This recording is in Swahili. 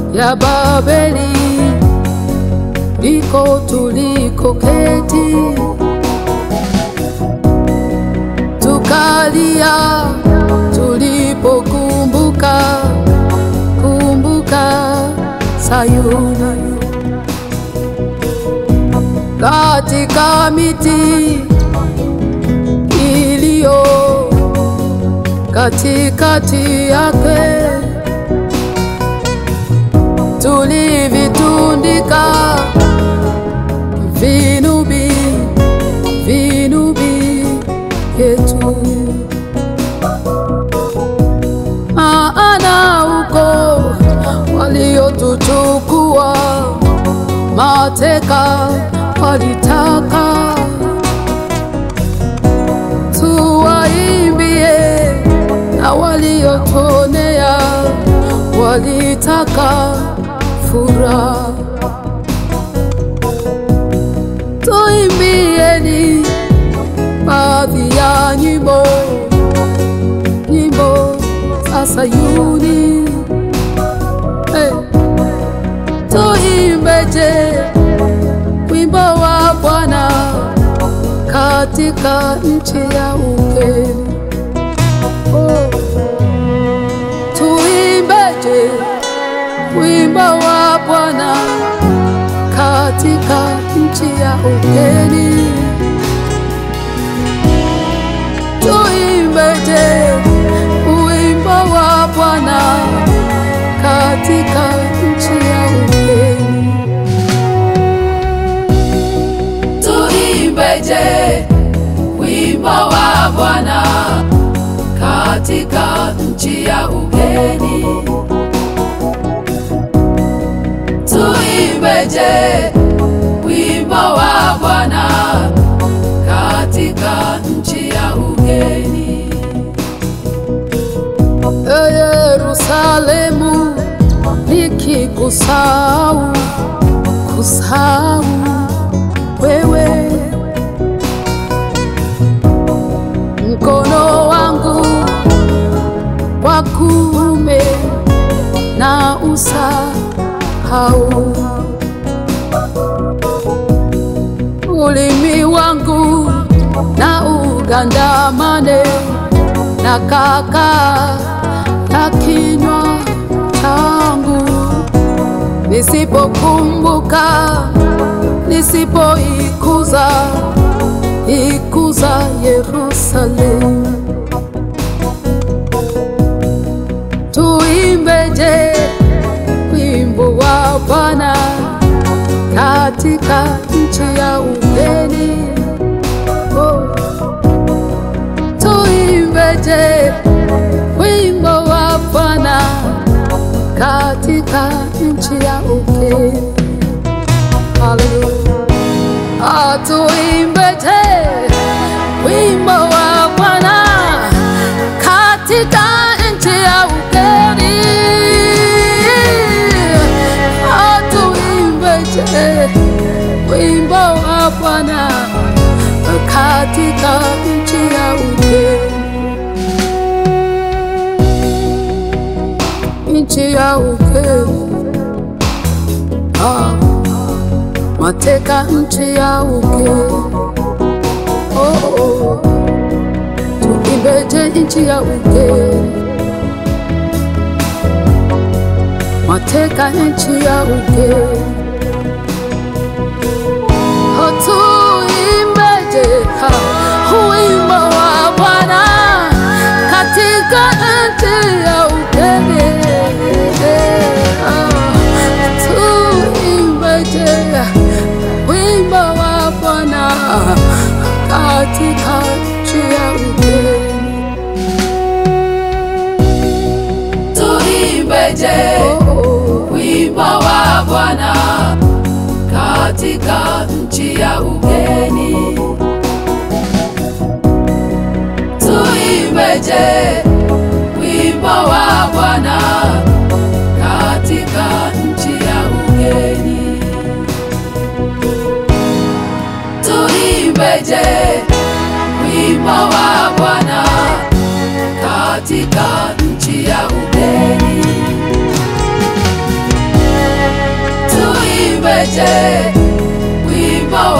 ya Babeli ndiko tulikoketi, tukalia tulipokumbuka kumbuka Sayuni, katika miti iliyo katikati yake tulivitundika vinubi vinubi vyetu, maana huko waliotuchukua mateka walitaka tuwaimbie, na waliotuonea walitaka furaha. Tuimbieni baadhi ya nyimbo, nyimbo za Sayuni. Hey. Tuimbeje wimbo wa Bwana katika nchi ya ugeni. Oh. Tuimbeje wimbo wa Bwana katika nchi ya ugeni. Tuimbeje wimbo wa Bwana katika nchi ya ugeni. Tuimbeje wimbo wa Bwana katika nchi ya ugeni. Tuimbeje wimbo wa Bwana katika nchi ya ugeni. E Yerusalemu, nikikusahau kusahau wewe, mkono wangu wa kuume na usahau, ulimi wangu na ugandamane na kaka ya kinywa changu, nisipokumbuka nisipoikuza ikuza Yerusalemu. Tuimbeje wimbo wa Bwana katika nchi ya ugeni. Oh. Tuimbeje wimbo wa Bwana katika nchi ya ugeni. Haleluya. Atuimbeje wimbo wa Bwana katika nchi ya ugeni. Atuimbeje wimbo wa Bwana katika nchi ya ugeni. Nchi ya ugeni. Ah mateka nchi ya ugeni. Oh, oh. Tuimbeje nchi ya ugeni, mateka nchi ya ugeni. Oh, tuimbeje ha, wimbo wa Bwana katika nchi ya ugeni. Ah, tuimbeje wimbo wa Bwana katika nchi ya ugeni. Tuimbeje Oh, wimbo wa Bwana katika nchi ya ugeni. Tuimbeje wimbo wa Bwana katika nchi ya ugeni. Tuimbeje wimbo wa Bwana katika nchi ya ugeni. uimbeje wimbo